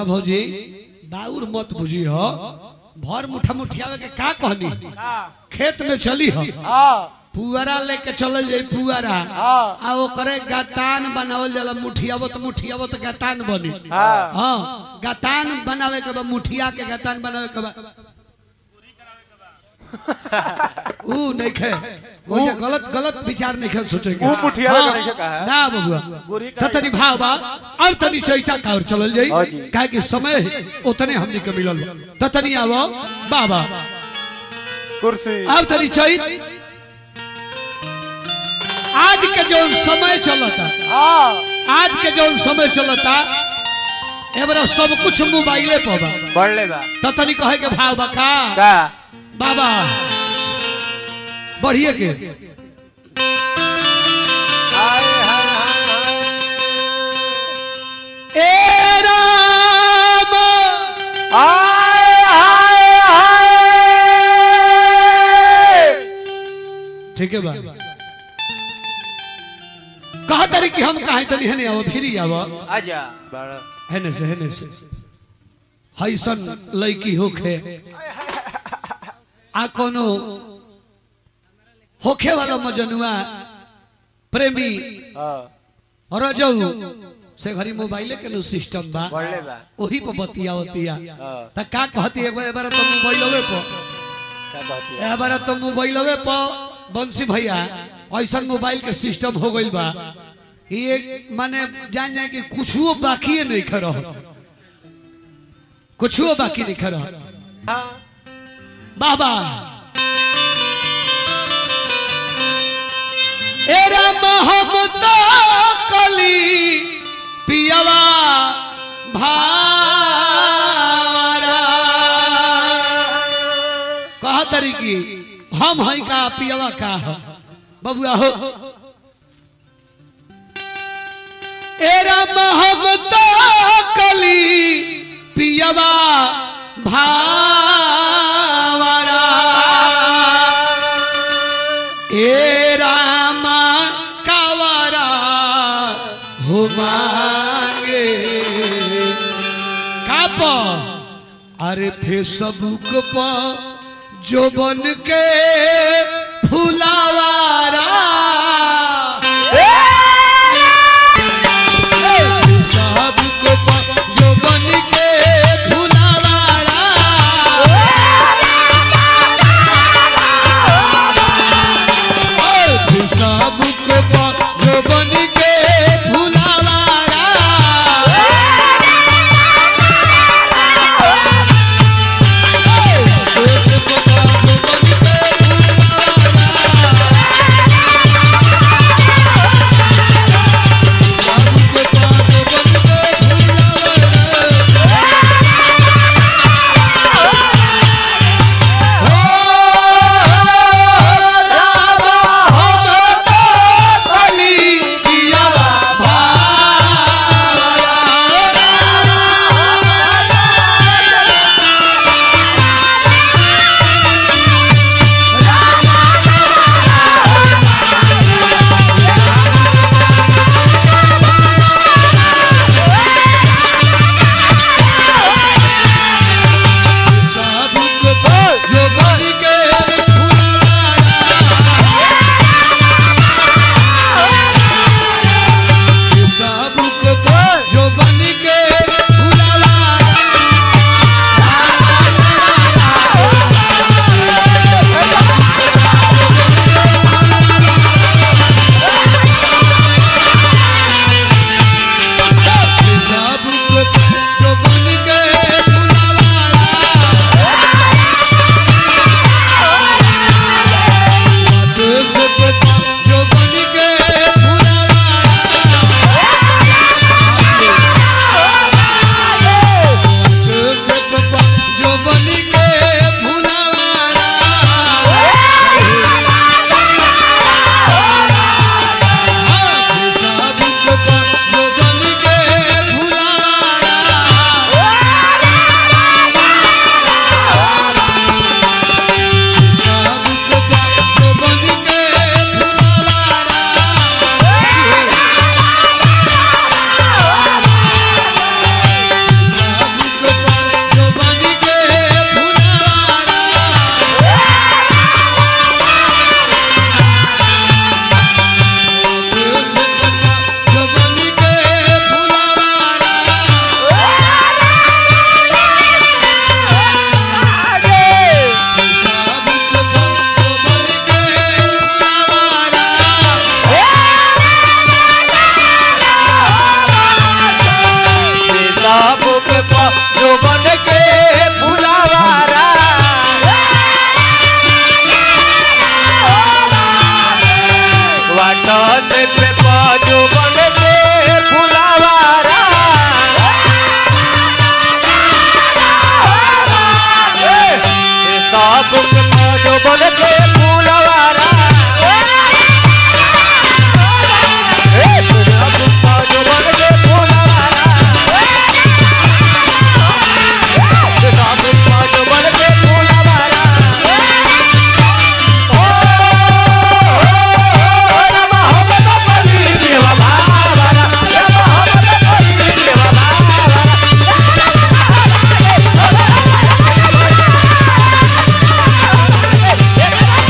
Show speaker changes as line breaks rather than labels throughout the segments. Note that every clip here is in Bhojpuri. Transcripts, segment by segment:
रेशमा भौजी दाऊर मत बुझी हो भर मुठा मुठियावे के का कहनी खेत में चली हो
हाँ
पुअरा लेके चलल जाई पुअरा
हाँ
आ ओकरे गतान बनावल जाला मुठियावो तो मुठियावो तो गतान बनी
हाँ
हाँ गतान बनावे के बा मुठिया के गतान बनावे के बा ऊ नहीं खे वो ये गलत गलत विचार नहीं खे सोचेंगे
ऊ मुठिया
हाँ,
के नहीं खे कहा है।
ना बबुआ
गोरी
त तनी भाव बा अब तनी चैता कावर चलल जाई
हाँ जी।
काहे कि समय उतने हमनी के मिलल बा। त तनी आवो बाबा
कुर्सी
अब तनी चैत आज के जो समय चलता
हाँ
आज के जो समय चलता एबरा सब कुछ मोबाइले पर बा
बढ़ ले बा
त तनी कहे के भाव बा का
का
बाबा बढ़िए के
हाय हाय हाय
ए राम
हाय हाय हाय
ठीक है बा कहा तारी कि हम कहा तनी हने आवो फिरी आवो
आजा बड़ा
हेने से हेने से हैसन लड़की होखे आ कोनो होखे वाला मजनुआ प्रेमी
हाँ
रजऊ से घरी मोबाइले के नु सिस्टम बा
बढ़ ले बा
ओही पर बतिया बतिया
हाँ
त का कहती है एबार तो मोबाइलवे पर
क्या कहती है
एबार तो मोबाइलवे पर बंसी भैया ऐसा मोबाइल के सिस्टम हो गइल बा ये माने जान जाए कि कुछो बाकी नहीं खरो कुछो बाकी नहीं खरो
हाँ
बाबा एरा मोहब्बत कली पियवा भारा कहा तरी की हम हई का पियवा का हो बबुआ हो एरा मोहब्बत कली पियवा भावरा ए रामा कावरा हो मांगे काप अरे फेसबुक पर जो बन के फुलावारा फेसबुक पर जो बन के फुलावारा फेसबुक पर जो बन के फुलावारा फेसबुक पर जो बन के फुलावारा
जो बन के फूलवारा ए तेरा बुक्का जो बन के फूलवारा तेरा बुक्का जो बन के फूलवारा ओ रमा हम तो पली देवा बाबा रमा हम तो पली देवा बाबा
Hey!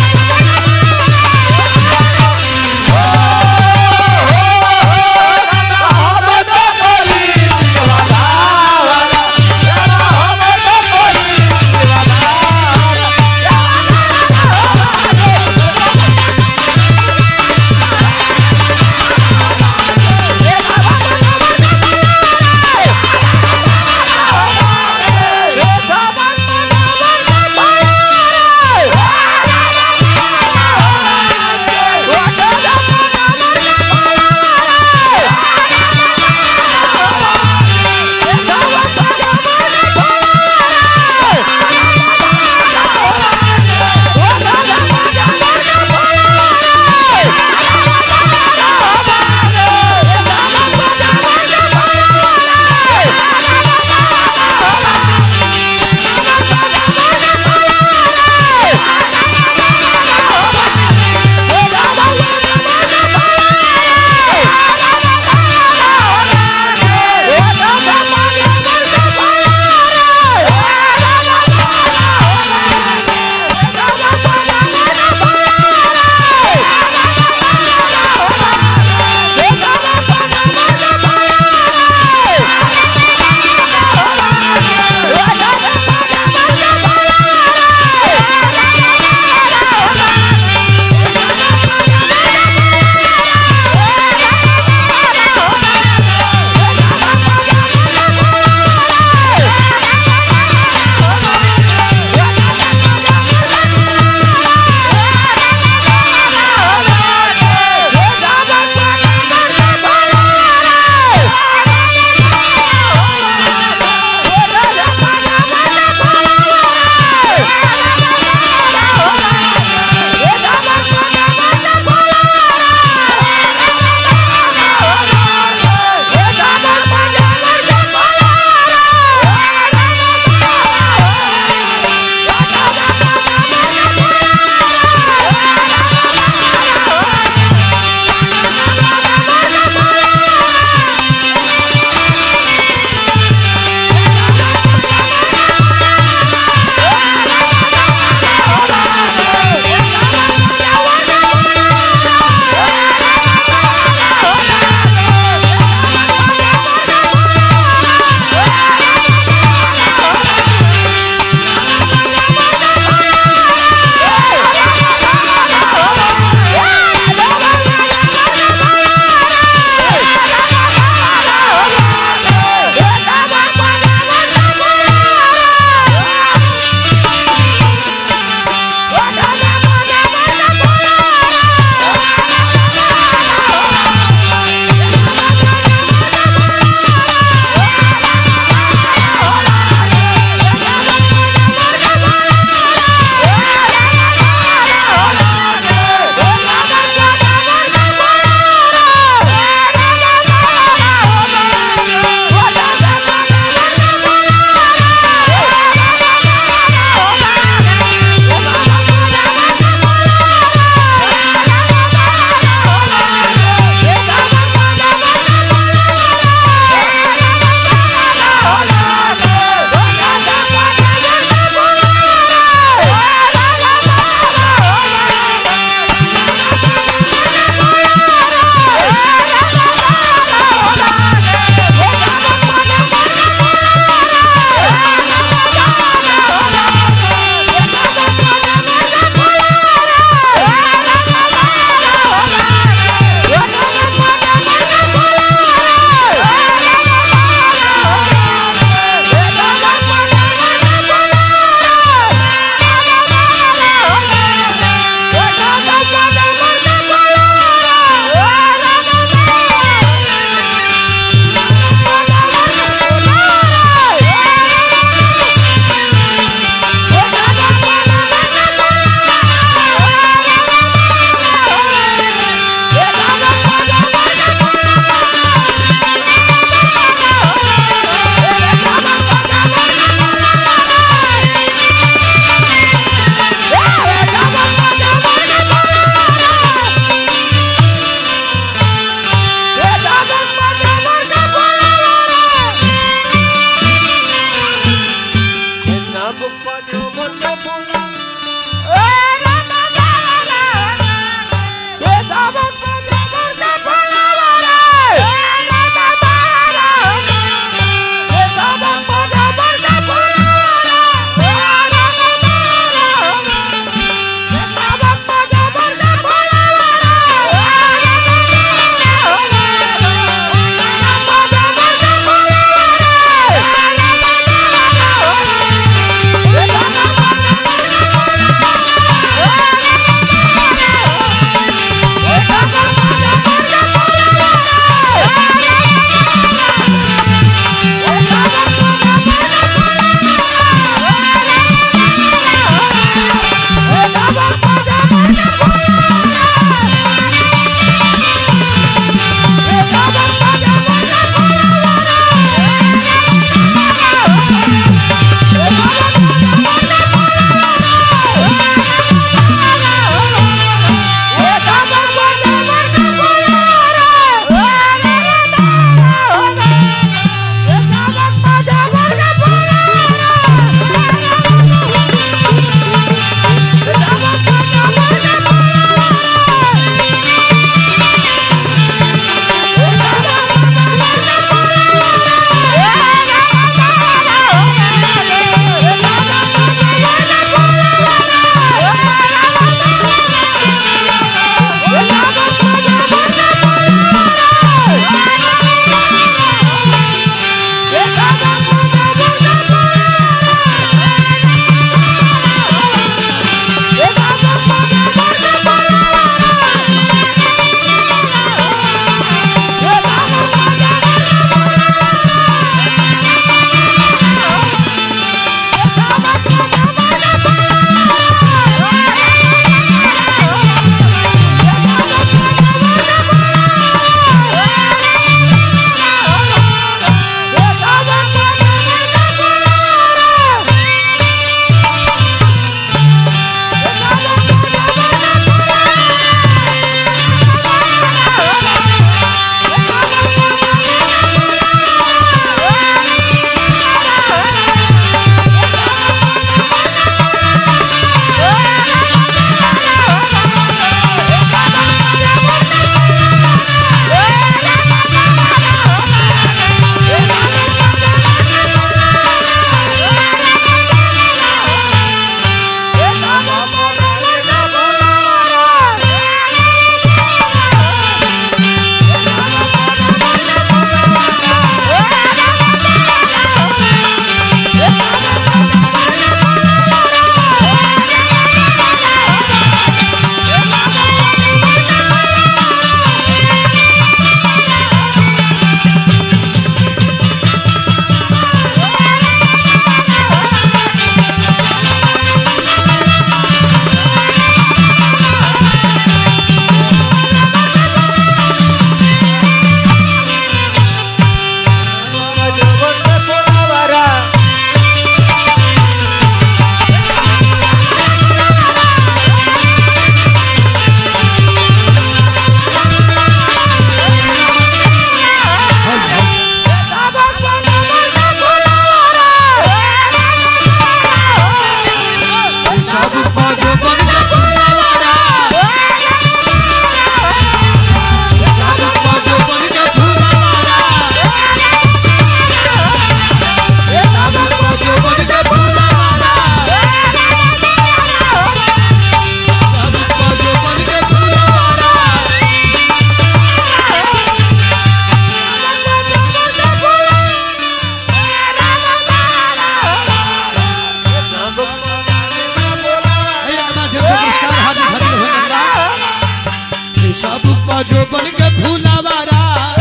जो बन के फूलावारा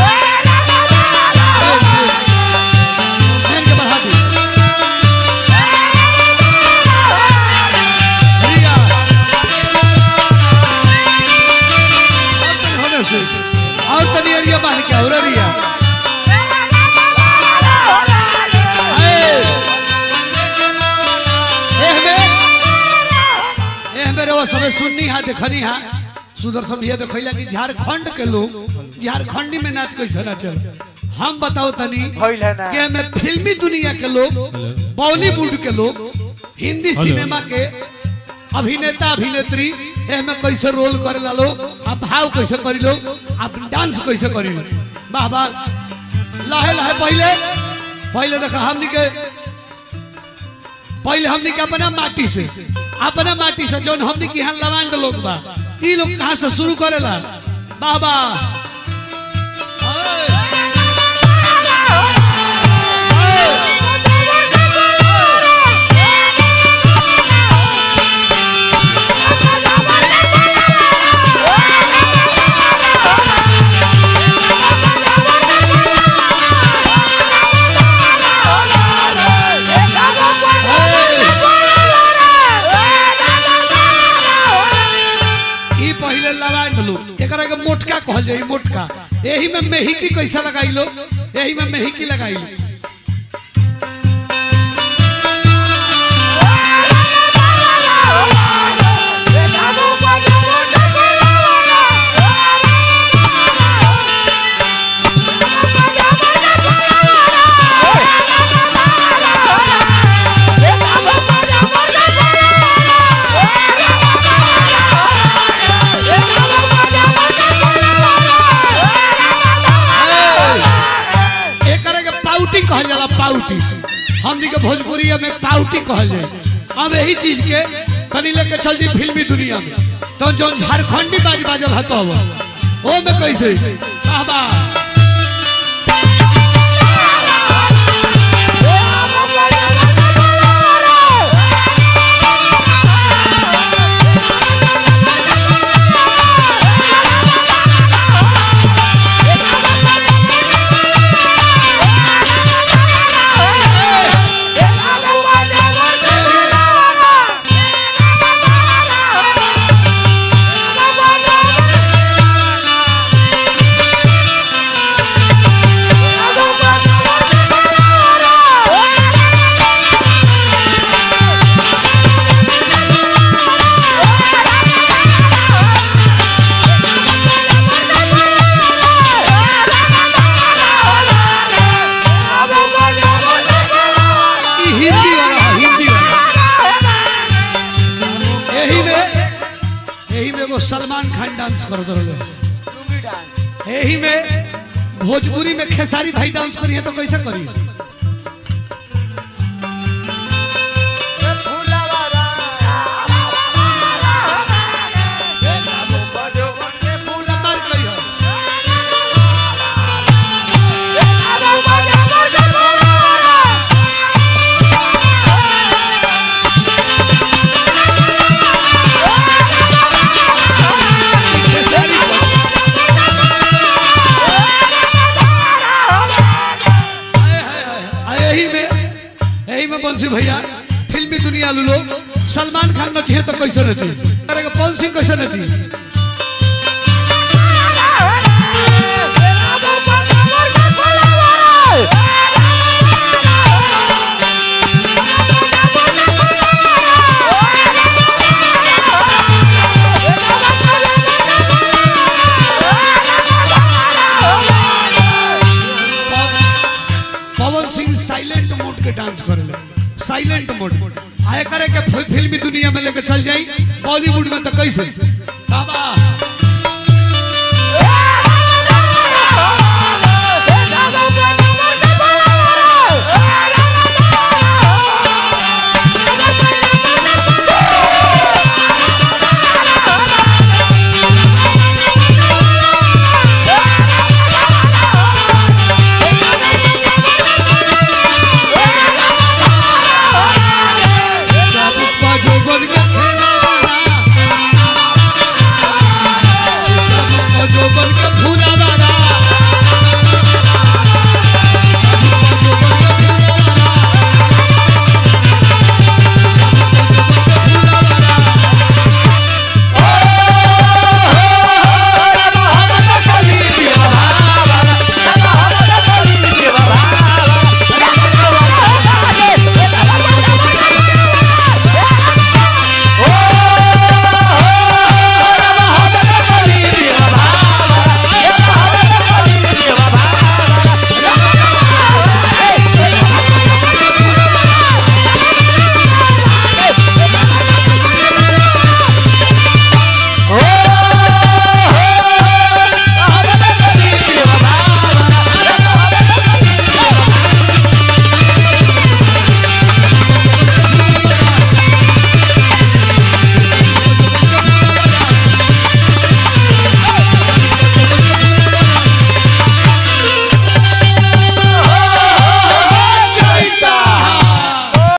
मेन के बढ़ा दी रिया और तनी होने से और तनी एरिया बाहर के और रिया ए एहमे एहमे रे वो सबे सुननी हा देखनी हा सुदर्शन भैया देखैला कि झारखंड के लोग झारखंडी में नाच कैसे नाचल हम बताओ तनी
भइल है ना
कि हमें फिल्मी दुनिया के लोग बॉलीवुड के लोग हिंदी सिनेमा के अभिनेता अभिनेत्री एमे कैसे रोल करे लो आ भाव कैसे करी लो आ डांस कैसे करी लो वाह वाह लाहे लाहे पहले पहले देखा हमनी के पहले हमनी के अपना माटी से अपना माटी से जौन हमनी के यहाँ लवांड लोग बा ई लोग कहाँ से शुरू करेला वाह वाह ई पहले लवांड लोग एकरा के मोटका कहल जाई मोटका एही में मेहिकी कैसा लगाई लो एही में मेहिकी लगाई लो एकरा के पाउटी कहल जाला पाउटी हमनी के भोजपुरी में पाउटी कहल जाए अब यही चीज के तनी लेके चल दी फिल्मी दुनिया में तो जो झारखंडी बाज बाजल हतो ओ में कैसे बाबा ई हिंदी वाला है, हिंदी वाला यही में यही में एगो सलमान खान डांस कर रहे यही में भोजपुरी में खेसारी भाई डांस करी है तो कैसे करी नंबर कही है खेसारी आ यही में यही में बंसी भैया फिल्मी दुनिया लू लोग सलमान खान नची है तो कैसे नची अरे पवन सिंह कैसे नची पवन सिंह साइलेंट मोड के डांस करे साइलेंट मोड आए करे के फि- फिल्मी दुनिया में लेके चल जाई बॉलीवुड में तो कैसे बाबा